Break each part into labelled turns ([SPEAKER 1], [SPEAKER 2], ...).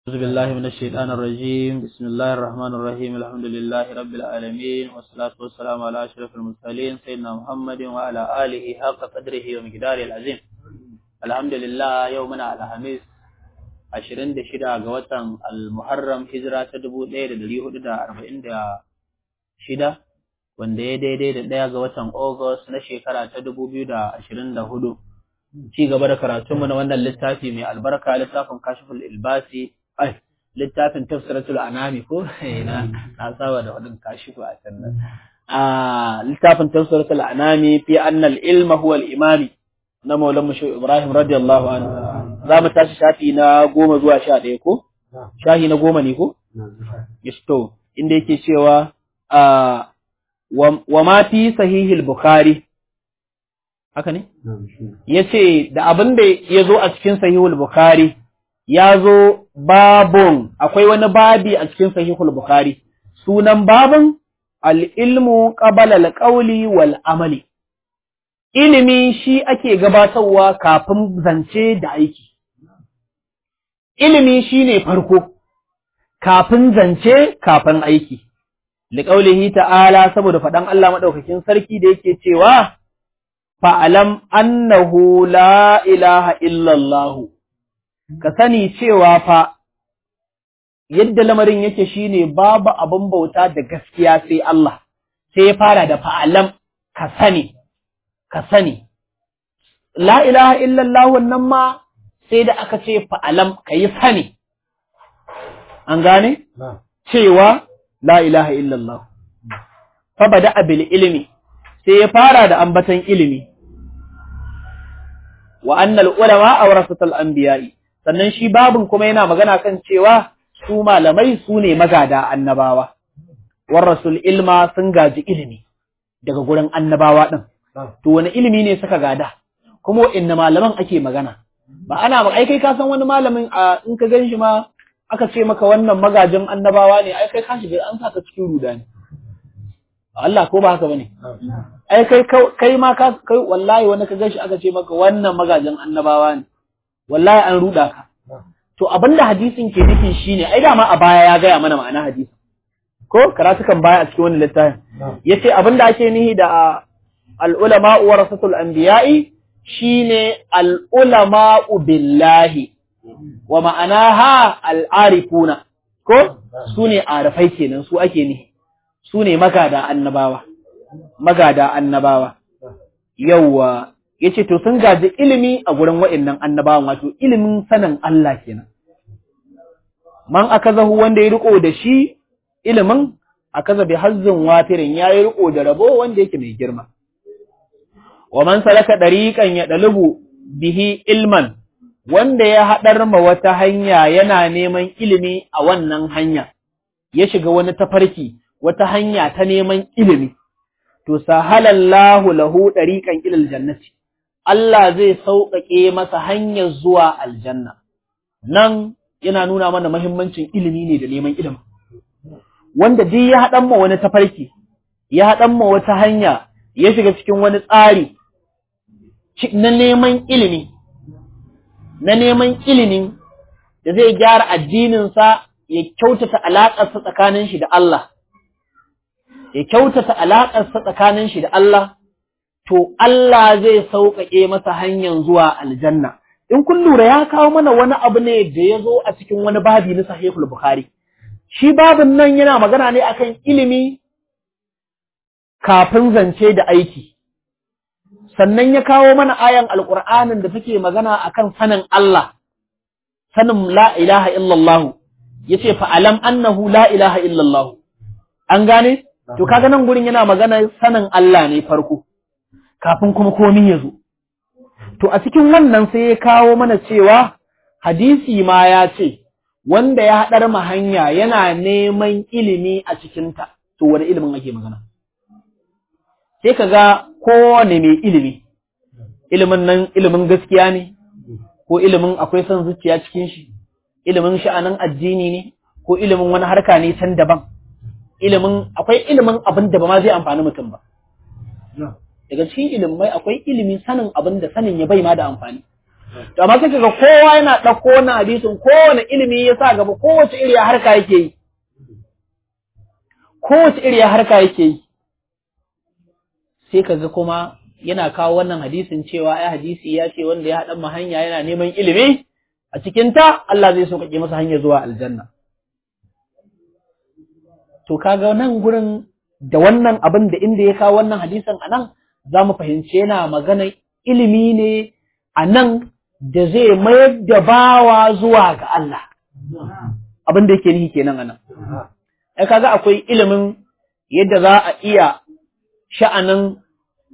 [SPEAKER 1] أعوذ بالله من الشيطان الرجيم بسم الله الرحمن الرحيم الحمد لله رب العالمين والصلاة والسلام على أشرف المرسلين سيدنا محمد وعلى آله حق قدره ومقداره العظيم الحمد لله يومنا على خميس ashirin da shida ga watan al-muharram hijira ta dubu ɗaya da ɗari hudu da arba'in da shida wanda ya daidai da ɗaya ga watan August na shekara ta dubu biyu da ashirin da hudu ci gaba da karatunmu na wannan littafi mai albarka littafin kashiful ilbasi ai littafin tafsiratul anami ko na na saba da wadin kashifu a can nan a littafin tafsiratul anami fi anna al-ilma huwa al-imami na maulan mu Ibrahim radiyallahu anhu za mu tashi shafi na goma zuwa sha ɗaya ko shahi na goma ne ko to inda yake cewa wa ma fi sahihil bukhari haka ne ya ce da abin da ya zo a cikin sahihul bukhari ya zo babun akwai wani babi a cikin sahihul bukhari sunan babun al'ilmu ƙabala alƙauli wal amali ilimi shi ake gabatarwa kafin zance da aiki ilimi shi ne farko kafin zance kafin aiki liƙaulihi ta'ala saboda faɗan Allah maɗaukakin sarki da yake cewa fa'alam annahu la ilaha illallahu ka sani cewa fa yadda lamarin yake shine babu abin bauta da gaskiya sai Allah sai ya fara da fa'alam ka sani ka sani la ilaha illallah wannan ma sai da aka ce fa'alam ka yi sani an gane cewa la ilaha illallah fa bada abil ilimi sai ya fara da ambatan ilimi wa annal ulama awrasatul anbiya'i sannan shi babun kuma yana magana kan cewa su malamai su ne magada annabawa war rasul ilma sun gaji ilimi daga gurin annabawa din to wani ilimi ne suka gada kuma inna malaman ake magana ba ana ba ai kai ka san wani malamin a in ka gan shi ma aka ce maka wannan magajin annabawa ne ai kai ka shiga an saka cikin rudani Allah ko ba haka bane ai kai kai ma ka kai wallahi wani ka gashi aka ce maka wannan magajin annabawa ne wallahi an ruda ka to abinda hadisin ke nufi shine ai dama a baya ya gaya mana ma'ana hadisi ko karatukan baya a cikin wannan littafin yace abinda ake nihi da al ulama warasatul anbiya'i shine al ulama billahi wa ma'anaha al arifuna ko sune arifai kenan su ake nihi su ne magada annabawa, magada annabawa, yauwa, ya ce, To, sun gaji ilimi a gurin wa'innan annabawan wato ilimin sanin Allah kenan. Man aka zahu wanda ya riko da shi ilimin, aka zabe hazzin watirin ya yi riko da rabo wanda yake mai girma. Wa man salaka ɗariƙan ya ɗalubu bihi ilman, wanda ya haɗar ma wata hanya yana neman ilimi a wannan hanya, ya shiga wani tafarki. wata hanya ta neman ilimi, to, sahalallahu lahu ɗariƙan ilil jannati, Allah zai sauƙaƙe masa hanyar zuwa aljanna. Nan yana nuna mana mahimmancin ilimi ne da neman ilimi. Wanda duk ya haɗan ma wani tafarki, ya haɗan ma wata hanya, ya shiga cikin wani tsari na neman ilimi, na neman ilimin da zai gyara addininsa ya kyautata alaƙarsa tsakanin shi da Allah. ya kyautata alaƙarsa tsakanin shi da Allah, to Allah zai sauƙaƙe masa hanyar zuwa aljanna. In kun lura ya kawo mana wani abu ne da ya zo a cikin wani babi na sahihul Bukhari. Shi babin nan yana magana ne akan ilimi kafin zance da aiki. Sannan ya kawo mana ayan Alƙur'anin da take magana akan sanin Allah, sanin la ilaha illallahu, ya ce fa'alam annahu la ilaha illallahu. An gane? To kaga nan gurin yana magana sanin Allah ne farko, kafin kuma komi ya zo. To a cikin wannan sai ya kawo mana cewa hadisi ma ya ce, wanda ya haɗar ma hanya yana neman ilimi a cikinta, to wani ilimin ake magana. Sai ka ga kowane mai ilimi, ilimin nan ilimin gaskiya ne, ko ilimin akwai son zuciya cikin shi, ilimin sha'anin addini ne, ko ilimin wani harka ne can daban. ilimin akwai ilimin abin da ba ma zai amfani mutum ba. Daga cikin ilimai akwai ilimin sanin abin da sanin ya bai ma da amfani. to amma sai kaga kowa yana ɗauko wannan hadisin kowane ilimi ya sa gaba kowace iriya harka yake yi kowace iriya harka yake yi sai kaga kuma yana kawo wannan hadisin cewa ai hadisi ya ce wanda ya haɗa ma hanya yana neman ilimi a cikin ta Allah zai sauƙaƙe masa hanya zuwa aljanna to kaga nan gurin da wannan abin da inda ya kawo wannan hadisin a nan za mu fahimci yana magana ilimi ne a nan da zai mayar da bawa zuwa ga Allah abin da yake nihi kenan a nan ai kaga akwai ilimin yadda za a iya sha'anin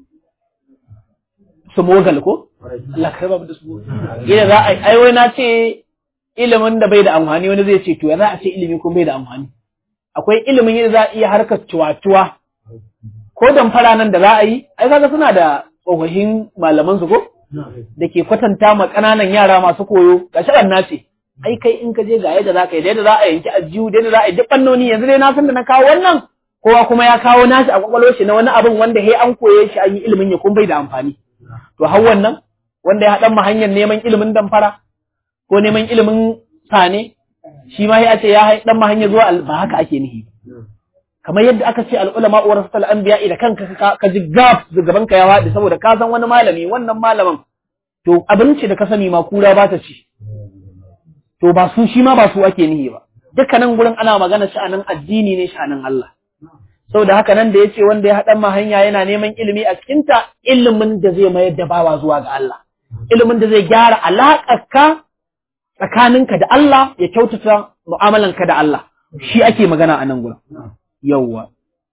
[SPEAKER 1] sumogal ko Allah ka raba da su yadda za a ai wai na ce ilimin da bai da amfani wani zai ce to ya za a ce ilimi ko bai da amfani akwai ilimin yadda za a iya harkar cuwa-cuwa ko damfara nan da za a yi ai kaga suna da tsofaffin malaman su ko da ke kwatanta ma ƙananan yara masu koyo ga shaɗan na ce ai kai in ka je ga yadda za ka yi da yadda za a yanki ajiyu da yadda za a yi duk fannoni yanzu dai na san da na kawo wannan kowa kuma ya kawo nashi a kwakwalwar shi na wani abin wanda he an koye shi an yi ilimin ya kun bai da amfani to har wannan wanda ya haɗa ma hanyar neman ilimin damfara ko neman ilimin sane shi ma ya ce ya haɗa ma hanyar zuwa ba haka ake nihi kamar yadda aka ce al'ulama wa rasul anbiya da kanka ka ji gaf gaban ka ya faɗi saboda ka san wani malami wannan malamin to abinci da ka sani ma kura ba ta ci to ba su shi ma ba su ake nihi ba dukkanin gurin ana magana sha'anin addini ne sha'anin Allah saboda haka nan da yace wanda ya haɗa ma hanya yana neman ilimi a cikin ta ilimin da zai mayar da bawa zuwa ga Allah ilimin da zai gyara alaƙarka tsakaninka da Allah ya kyautata mu'amalanka da Allah shi ake magana a nan gurin yawwa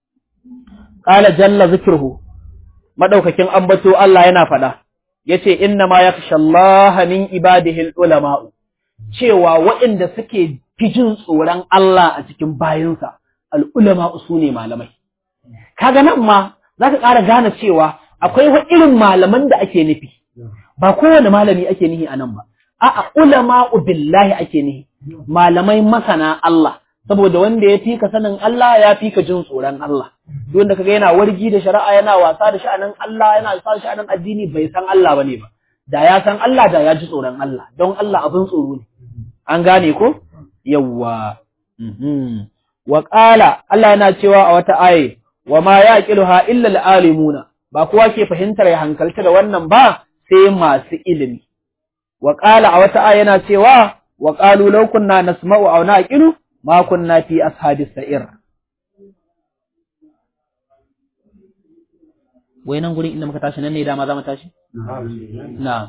[SPEAKER 1] qala jalla zikruhu madaukakin ambato Allah yana faɗa yace inna ma yakhsha Allah min ibadihi ulama cewa waɗanda suke fijin tsoron Allah a cikin bayinsa al-ulama su ne malamai kaga nan ma zaka ƙara gane cewa akwai wa irin malaman da ake nufi ba kowane malami ake nihi anan ba a'a ulama billahi ake nihi malamai masana Allah saboda wanda ya fi ka sanin Allah ya fi ka jin tsoron Allah duk wanda kaga yana wargi da shari'a yana wasa da sha'anin Allah yana wasa da sha'anin addini bai san Allah bane ba da ya san Allah da ya ji tsoron Allah don Allah abin tsoro ne an gane ko yawwa wa qala Allah yana cewa a wata aye wa ma yaqiluha illa al-alimuna ba kowa ke fahimtar ya hankalta da wannan ba sai masu ilimi wa qala a wata aye yana cewa wa qalu law kunna nasma'u aw naqilu ma kunna fi ashabis sa'ir wai nan gurin inda muka tashi nan ne dama za mu tashi na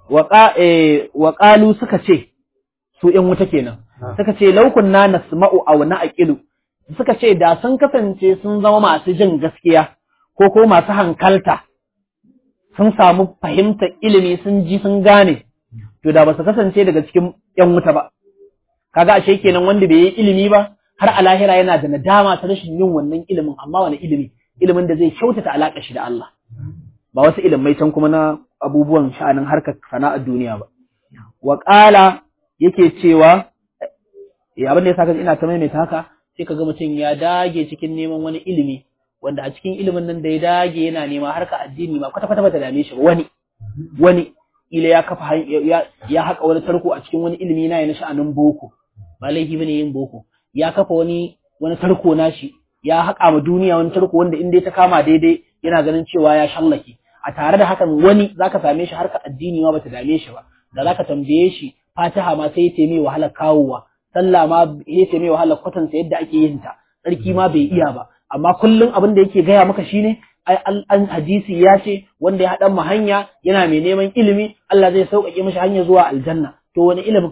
[SPEAKER 1] wa qalu suka ce su ƴan wuta kenan suka ce law kunna nasma'u aw naqilu suka ce da sun kasance sun zama masu jin gaskiya ko ko masu hankalta sun samu fahimtar ilimi sun ji sun gane to da ba su kasance daga cikin ƴan wuta ba kaga ashe kenan wanda bai yi ilimi ba har a lahira yana da nadama ta rashin yin wannan ilimin amma wani ilimi ilimin da zai kyautata alaƙa shi da Allah ba wasu ilimai can kuma na abubuwan sha'anin harkar sana'ar duniya ba wa qala yake cewa eh abin da yasa kaga ina ta maimaita haka sai kaga mutum ya dage cikin neman wani ilimi wanda a cikin ilimin nan da ya dage yana nema harka addini ma kwata kwata bata dame shi ba wani wani ila ya kafa ya, ya haka wani tarko a cikin wani ilimi na yana sha'anin boko ba laifi bane yin boko ya kafa wani wani tarko nashi ya haƙa ma duniya wani tarko wanda in dai ta kama daidai yana ganin cewa ya shallake a tare da hakan wani zaka same shi harka addini ma bata dame shi ba da zaka tambaye shi fatiha ma sai ya mai wahalar kawowa sallah ma ya mai wahalar kwatanta yadda ake yin ta tsarki ma bai iya ba amma kullum abin da yake gaya maka shine ai an hadisi ya ce wanda ya haɗa ma hanya yana mai neman ilimi Allah zai sauƙaƙe mishi hanya zuwa aljanna to wani ilimin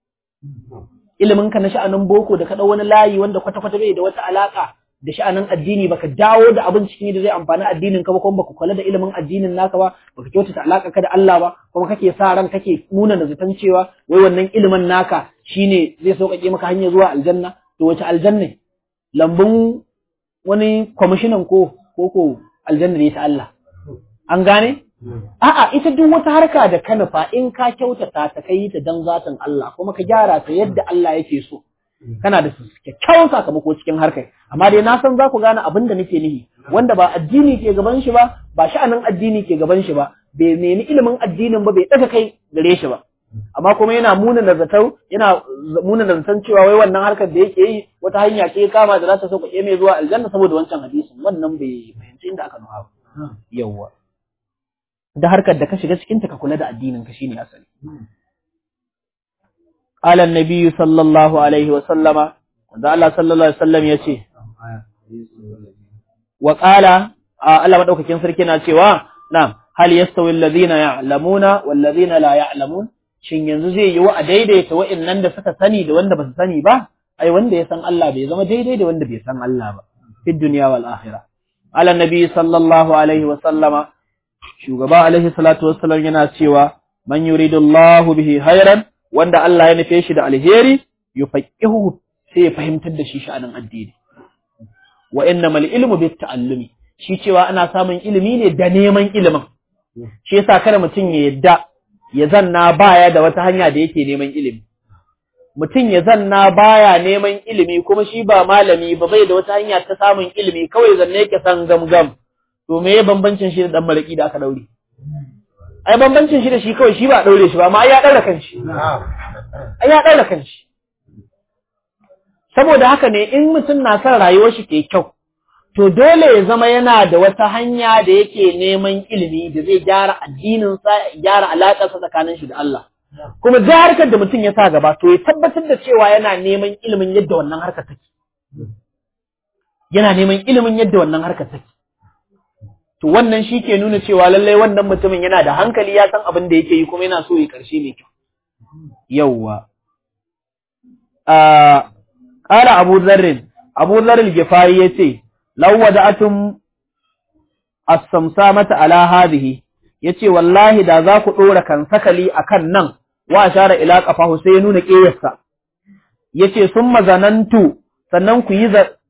[SPEAKER 1] ilimin ka na sha'anin boko da ka ɗau wani layi wanda kwata-kwata bai da wata alaka da sha'anin addini baka dawo da abin cikin da zai amfani addinin ka ba kuma baka kula da ilimin addinin naka ba baka kyautata alaka ka da Allah ba kuma kake sa ran kake nuna da zaton cewa wai wannan ilimin naka shine zai sauƙaƙe maka hanya zuwa aljanna to wace aljanna lambun wani kwamishinan ko ko ko aljanna ne ta Allah an gane a'a ita duk wata harka da ka nufa in ka kyautata ta kai ta dan zatin Allah kuma ka gyara ta yadda Allah yake so kana da kyakkyawan sakamako cikin harkar amma dai na san za ku gane abin da nake nihi wanda ba addini ke gaban shi ba ba sha'anin addini ke gaban shi ba bai nemi ilimin addinin ba bai daga kai gare shi ba amma kuma yana muna da zatau yana muna da zaton cewa wai wannan harkar da yake yi wata hanya ce kama da za ta sauƙaƙe mai zuwa aljanna saboda wancan hadisin wannan bai fahimci inda aka nufa ba yawwa da harkar da ka shiga cikin ta ka kula da addinin ka shine asali qala an-nabi sallallahu alaihi wa sallama wanda Allah sallallahu alaihi wasallam yace wa qala Allah madaukakin sarki na cewa na'am hal yastawi alladhina ya'lamuna wal ladhina la ya'lamun shin yanzu zai yi wa a daidaita wa'annan da suka sani da wanda ba su sani ba ai wanda ya san Allah bai zama daidai da wanda bai san Allah ba fi dunya wal akhirah ala nabi sallallahu alaihi wa sallama shugaba alaihi salatu wassalam yana cewa man yuridullahu bihi khairan wanda Allah ya nufe shi da alheri yufaqihu sai ya fahimtar da shi sha'anin addini wa innamal ilmu bit ta'allumi shi cewa ana samun ilimi ne da neman ilimin shi yasa kada mutum ya yadda ya zanna baya da wata hanya da yake neman ilimi mutum ya zanna baya neman ilimi kuma shi ba malami ba bai da wata hanya ta samun ilimi kawai zanne yake san gamgam to me ya bambancin shi da dan malaki da aka daure ai bambancin shi da shi kawai shi ba daure shi ba amma ai ya daura kanshi ai ya daura kanshi saboda haka ne in mutum na son rayuwar shi ke kyau to dole ya zama yana da wata hanya da yake neman ilimi da zai gyara addininsa gyara alaƙarsa tsakanin shi da Allah kuma da harkar da mutum ya sa gaba to ya tabbatar da cewa yana neman ilimin yadda wannan harkar take yana neman ilimin yadda wannan harkar take to wannan shi ke nuna cewa lallai wannan mutumin yana da hankali ya san abin da yake yi kuma yana so ya karshe mai kyau yawwa ƙara abu zarrin abu zarrin gifari ya ce law wada'atum as-samsamata ala hadhihi yace wallahi da za ku dora kan sakali akan nan wa ashara ila qafahu sai ya nuna kiyarsa yace summa zanantu sannan ku yi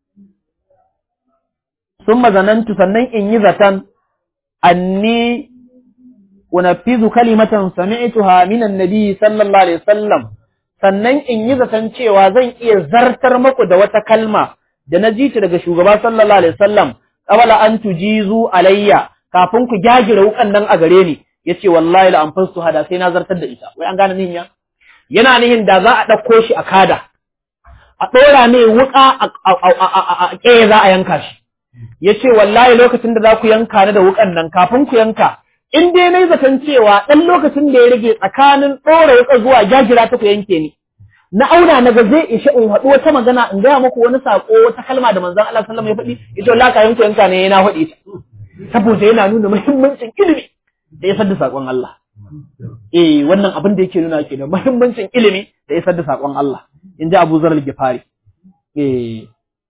[SPEAKER 1] summa zanantu sannan in yi zatan anni unafizu kalimatan sami'tuha min annabi sallallahu alaihi wasallam sannan in yi zaton cewa zan iya zartar muku da wata kalma da na ji ta daga shugaba sallallahu alaihi wasallam qabala an tujizu alayya kafin ku jagira wukan nan a gare ni yace wallahi la anfastu hada sai na zartar da ita wai an gane nihin ya yana nihin da za a dauko shi a kada a dora mai wuka a ƙeye za a yanka shi yace wallahi lokacin da za ku yanka ni da wukan nan kafin ku yanka in dai nayi zaton cewa dan lokacin da ya rage tsakanin dora wuka zuwa jagira ta ku yanke ni na auna na ga zai ishe in haɗu wata magana in gaya muku wani sako wata kalma da manzon Allah sallallahu alaihi wasallam ya faɗi ita wallahi kayan ku yanka ne yana faɗi ta saboda yana nuna muhimmancin ilimi da isar da sakon Allah eh wannan abin da yake nuna ke da muhimmancin ilimi da isar da sakon Allah in ji Abu Zar al-Ghifari eh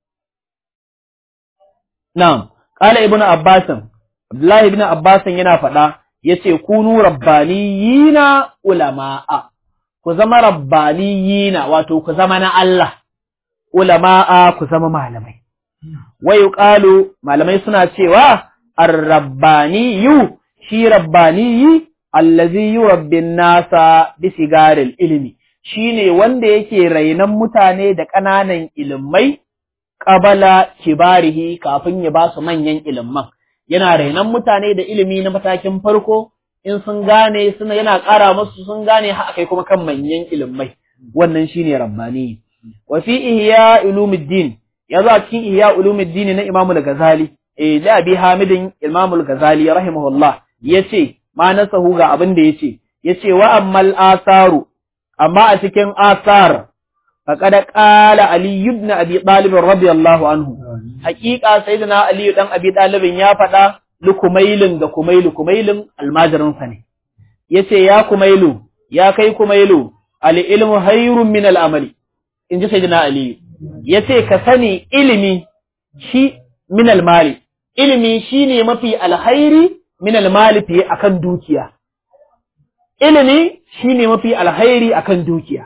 [SPEAKER 1] na'am qala ibnu Abbas Abdullahi ibn Abbas yana faɗa yace kunu rabbaniyina ulama'a ku zama rabbaniyina wato ku zama na Allah ulama'a ku zama malamai wa yuqalu malamai suna cewa ar-rabbaniyu shi rabbaniyi allazi yurabbin nasa bi sigaril ilmi shine wanda yake rainan mutane da ƙananan ilimai qabala kibarihi kafin ya ba su manyan ilimman yana rainan mutane da ilimi na matakin farko in sun gane suna yana ƙara musu sun gane har kai kuma kan manyan ilimai wannan shine rabbani wa fi ihya ulumuddin yazo a cikin ihya ulumuddin na Imam al-Ghazali eh da Abi Hamidin Imam al-Ghazali rahimahullah yace ma nasahu ga abin da yace yace wa ammal asaru amma a cikin asar faqad qala Ali ibn Abi Talib radiyallahu anhu haqiqa sayyidina Ali dan Abi Talib ya faɗa lukumailin ga kumailu kumailin almajirinsa ne yace ya kumailu ya kai kumailu al-ilmu hayrun min al-amali inji sayyidina Ali yace ka sani ilimi shi min al-mali ilimi shine mafi alhairi min al-mali fiye akan dukiya ilimi shine mafi alhairi akan dukiya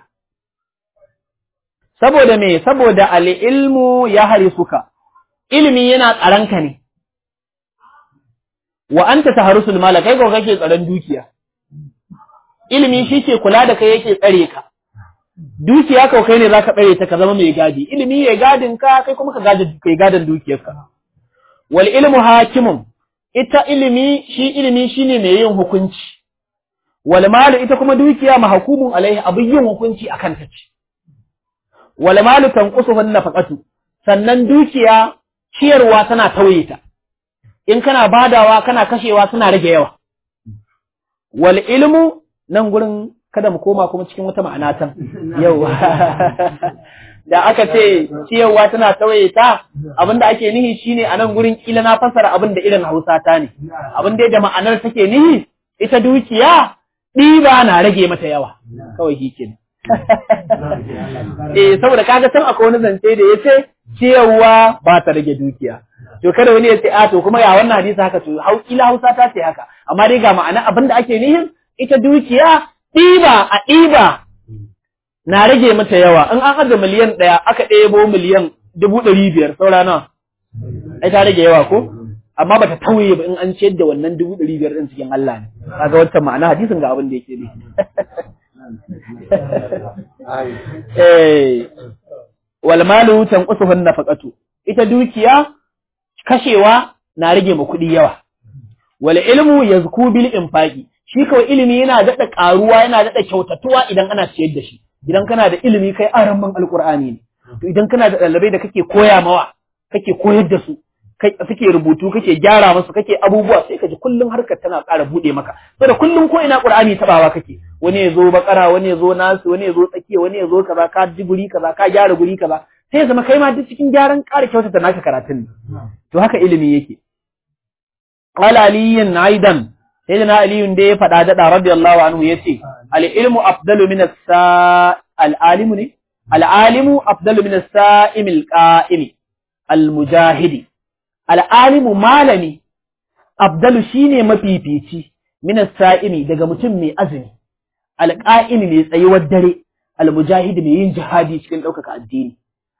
[SPEAKER 1] saboda me saboda al-ilmu ya harisuka ilimi yana tsaranka ne wa anta taharusul mala kai ko kake tsaron dukiya ilimi shi ke kula da kai yake tsare ka dukiya ko kai ne zaka tsare ta ka zama mai gadi ilimi ya gadin ka kai kuma ka gaji kai gadan dukiyarka wal ilmu hakimun ita ilimi shi ilimi shine mai yin hukunci wal malu ita kuma dukiya mahkumun alaihi abin yin hukunci akan ta ce wal malu tanqusuhu nafaqatu sannan dukiya ciyarwa tana tauye ta in kana badawa kana kashewa suna rage yawa wal ilmu nan gurin kada mu koma kuma cikin wata ma'ana tan yau da aka ce ciyarwa tana tauye ta abinda ake nihi shine a nan gurin kila na fassara abin da irin Hausa ta ne abin da da ma'anar take nihi ita dukiya ɗiba na rage mata yawa kawai hikin eh saboda kaga can akwai wani zance da yace ciyarwa ba ta rage dukiya to kada wani ya ce a to kuma ya wannan hadisi haka to hau kila Hausa ta ce haka amma dai ga ma'ana abin da ake nihin ita dukiya ɗiba a ɗiba na rage mata yawa in an aza miliyan ɗaya aka ɗebo miliyan dubu ɗari biyar saura nawa ai ta rage yawa ko amma bata tauye ba in an ciyar da wannan dubu ɗari biyar ɗin cikin Allah ne kaga wancan ma'ana hadisin ga abin da yake ne eh wal malu tanqusuhu nafaqatu ita dukiya kashewa na rage ma kuɗi yawa wal ilmu yazku bil infaqi shi kawai ilimi yana daɗa ƙaruwa yana daɗa kyautatuwa idan ana ciyar da shi idan kana da ilimi kai aramman alƙur'ani ne to idan kana da ɗalibai da kake koya mawa kake koyar da su kai suke rubutu kake gyara musu kake abubuwa sai ka ji kullum harkar tana ƙara buɗe maka saboda kullum ko ina ƙur'ani tabawa kake wani ya zo bakara wani ya zo nasu wani ya zo tsakiya wani ya zo kaza ka ji guri kaza ka gyara guri kaza sai ya zama kai ma duk cikin gyaran ƙara kyautata naka karatun ne to haka ilimi yake qala aliyin aidan sai na aliyun da ya faɗa daɗa radiyallahu anhu ya ce al'ilmu afdalu min al'alimu ne al'alimu afdalu min sa'im al'a'imi al-mujahidi al'alimu malami afdalu shine mafifici min sa'imi daga mutum mai azumi al'a'imi mai tsayuwar dare al-mujahidi mai yin jihadi cikin ɗaukaka addini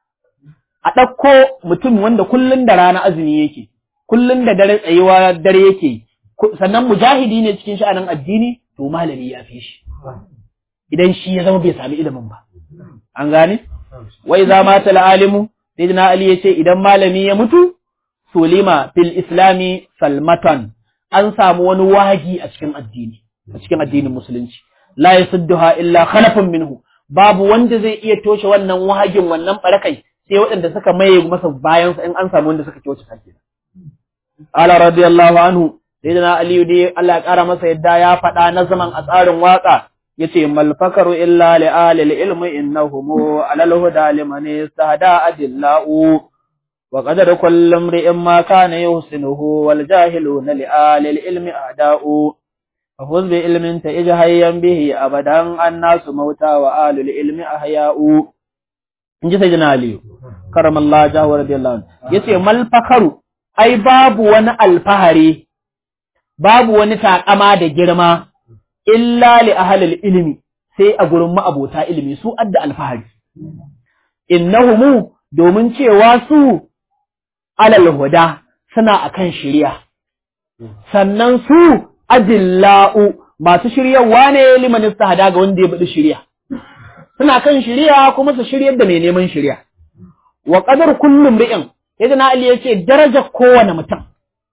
[SPEAKER 1] a ɗauko mutum wanda kullum da rana azumi yake kullum da dare tsayuwa dare yake yi sannan mujahidi ne cikin sha'anin addini to malami ya fi shi idan shi ya zama bai sami ilimin ba an gane wai za ma tal alimu sayyidina ali ya ce idan malami ya mutu sulima fil islami salmatan an samu wani wagi a cikin addini a cikin addinin musulunci la yasudduha illa khalafun minhu babu wanda zai iya toshe wannan wahagin wannan barakai sai waɗanda suka maye masa bayan in an samu wanda suka kyauce sake ala radiyallahu anhu sayyidina aliyu dai Allah ya kara masa yadda ya faɗa na zaman a tsarin waka yace mal fakaru illa li alil ilmi innahum alal huda liman istahda adillahu wa qadar kullu imri'in ma kana yuhsinuhu wal jahiluna li alil ilmi a'da'u ففوز بعلم تئج هيا به أبدا الناس موتى وآل العلم أحياء in ji sayyidina aliyu karamallahu jahu radiyallahu anhu yace mal fakaru ai babu wani alfahari babu wani takama da girma illa li ahlil ilmi sai a gurin ma'abota ilimi su adda alfahari innahumu domin cewa su alal huda suna akan shari'a sannan su adilla'u masu shiryawa ne liman istahada ga wanda ya bada shari'a suna kan shari'a kuma su shiryar da mai neman shari'a wa qadar kullum ri'in yadda Ali yace darajar kowane mutum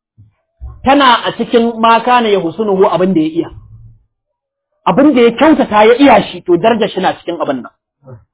[SPEAKER 1] tana a cikin maka ne ya husunuhu abin da ya iya abin da ya kyautata ya iya shi to darajar shi na cikin abin nan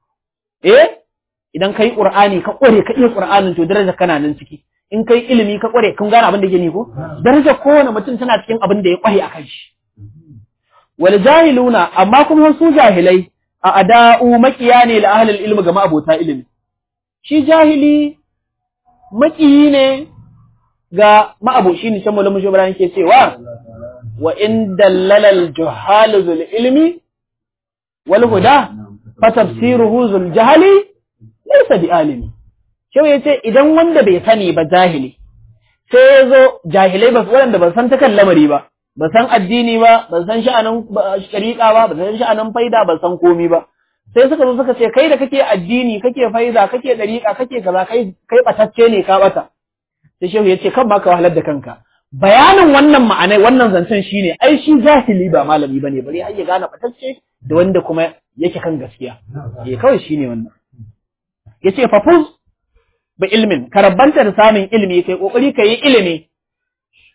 [SPEAKER 1] eh idan kai qur'ani ka kware ka iya qur'anin to darajar kana nan ciki in kai ilimi ka kware kun gane abin da yake ni ko darajar kowane mutum tana cikin abin da ya kware akan shi wal jahiluna amma kuma su jahilai a ada'u makiya ne la ahlul ilmi ga ma'abota ilimi shi jahili makiyi ne ga ma'aboci ne can malamin shubran ke cewa wa in dallala al juhal zul ilmi wal huda fa tafsiruhu zul jahali laysa bi alimi Shau ya ce, Idan wanda bai sani ba jahili, sai ya zo jahilai ba waɗanda ba san ta kan lamari ba, ba san addini ba, ba san sha'anin shari'a ba, ba san sha'anin faida, ba san komi ba. Sai suka zo suka ce, Kai da kake addini, kake faida, kake ɗariƙa, kake kaza, kai kai ɓatacce ne ka ɓata. Sai shehu ya ce, Kan ma ka wahalar da kanka. Bayanin wannan ma'anai, wannan zancen shi ne, ai shi jahili ba malami ba ne, bari har ya gane ɓatacce da wanda kuma yake kan gaskiya. Eh kawai shi ne wannan. Ya ce, Fafuz, bi ilmin ka rabbanta da samun ilimi kai kokari ka yi ilimi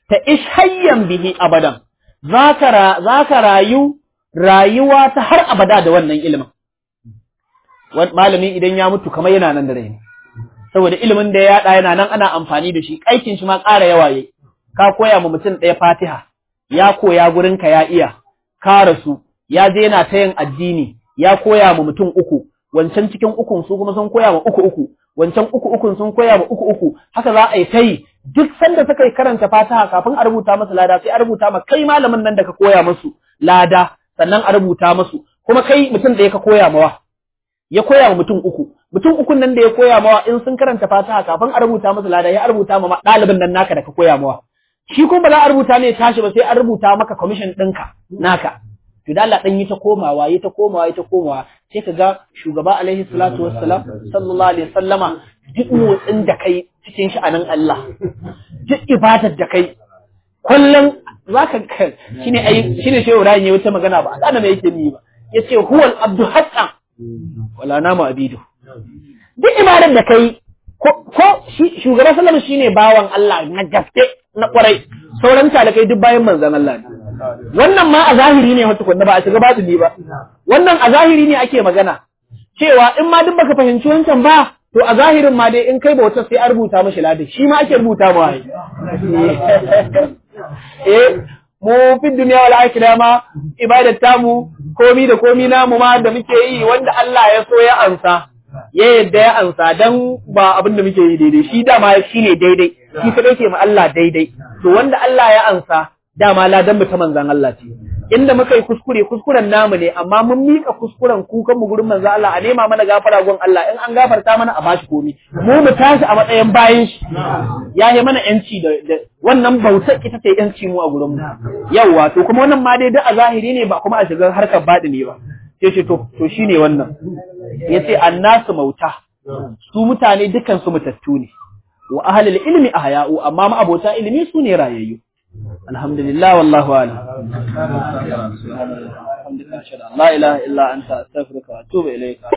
[SPEAKER 1] ta ishayyan bihi abadan zaka zaka rayu rayuwa ta har abada da wannan ilimin malami idan ya mutu kamar yana nan da rai ne saboda ilimin da ya yada yana nan ana amfani da shi aikin shi ma ƙara yawa yayi ka koya ma mutum ɗaya Fatiha ya koya gurin ka ya iya ka rasu ya je yana ta yin addini ya koya ma mutum uku wancan cikin ukun su kuma sun koya ma uku uku wancan uku ukun sun koya ma uku uku haka za a yi ta yi duk sanda suka yi karanta Fatiha kafin a rubuta masa lada sai a rubuta ma kai malamin nan da ka koya musu lada sannan a rubuta musu kuma kai mutum ɗaya ka koya mawa ya koya wa mutum uku mutum ukun nan da ya koya mawa in sun karanta fatiha kafin a rubuta masa lada ya rubuta ma ɗalibin nan naka da ka koya mawa shi kuma ba za a rubuta ne tashi ba sai an rubuta maka commission ɗinka naka to da Allah dan yi ta komawa yi ta komawa yi ta komawa sai ka ga shugaba alaihi salatu wassalam sallallahu alaihi wasallama duk motsin da kai cikin sha'anin Allah duk ibadar da kai kullum zaka shine ai shine shehu Ibrahim ya wata magana ba a kana me yake ni ba yace huwal abdu haqqan wala nama abidu duk ibadar da kai ko shugaban sallama shine bawan Allah na gaske na kwarai sauran talakai duk bayan manzon Allah ne wannan ma a zahiri ne wata kunna ba a shiga batini ba wannan a zahiri ne ake magana cewa in ma duk baka fahimci wancan ba to a zahirin ma dai in kai bauta sai a rubuta mashi ladi shi ma ake rubuta ma eh mu fi duniya wal akhirah ma ibadat tamu komi da komi namu ma da muke yi wanda Allah ya so ya ansa ya yadda ya ansa dan ba abin da muke yi daidai shi dama shi ne daidai shi kadai ke ma Allah daidai to wanda Allah ya ansa dama ladan mu ta manzan Allah ce inda muka yi kuskure kuskuren namu ne amma mun mika kuskuren kukan mu gurin manzan Allah a nema mana gafara gun Allah in an gafarta mana a bashi komi mu mu tashi a matsayin bayan shi ya yi mana yanci da wannan bautar ita ce yanci mu a gurin mu yawa to kuma wannan ma dai da a zahiri ne ba kuma a shigar harkar baɗi ne ba sai ce to to shine wannan yace annasu mauta su mutane dukan su mutattu ne wa ahlul ilmi ahya'u amma ma abota ilimi su ne rayayyu alhamdulillah wallahu a'lam la ilaha illa anta astaghfiruka wa atubu ilayka